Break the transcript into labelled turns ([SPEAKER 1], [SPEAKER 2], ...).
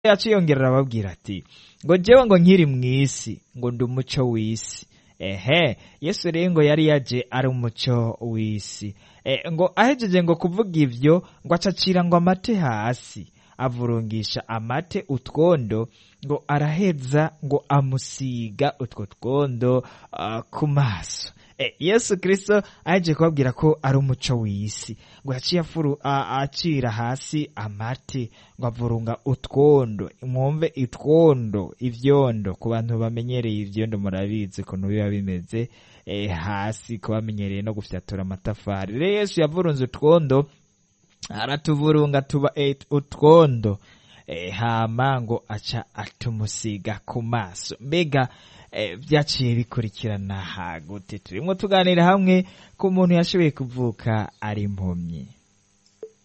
[SPEAKER 1] yaciyongera arababwira ati ngo jewe ngo nkiri mw'isi ngo ndi umuco w'isi ehe yesu rero ngo yari yaje ari umuco w'isi e, ngo ahejeje ngo kuvuga ivyo ngo acacira ngo amate hasi avurungisha amate utwondo ngo araheza ngo amusiga utwo twondo uh, ku maso e, yesu kristo ahejeje kubabwira ko ari umuco w'isi ngo yaciye afuru acira hasi amate ngo avurunga utwondo mwumve itwondo ivyondo ku bantu bamenyereye ivyondo murabizi ukuntu biba bimeze e, hasi ku bamenyereye no gufyatura amatafari rero yesu yavurunze utwondo aratuvurunga tuba e, utwondo e, hama ngo aca atumusiga ku maso mbega e, vyaciye bikurikirana hagute turimwo tuganira hamwe ku muntu yashoboye kuvuka ari impumyi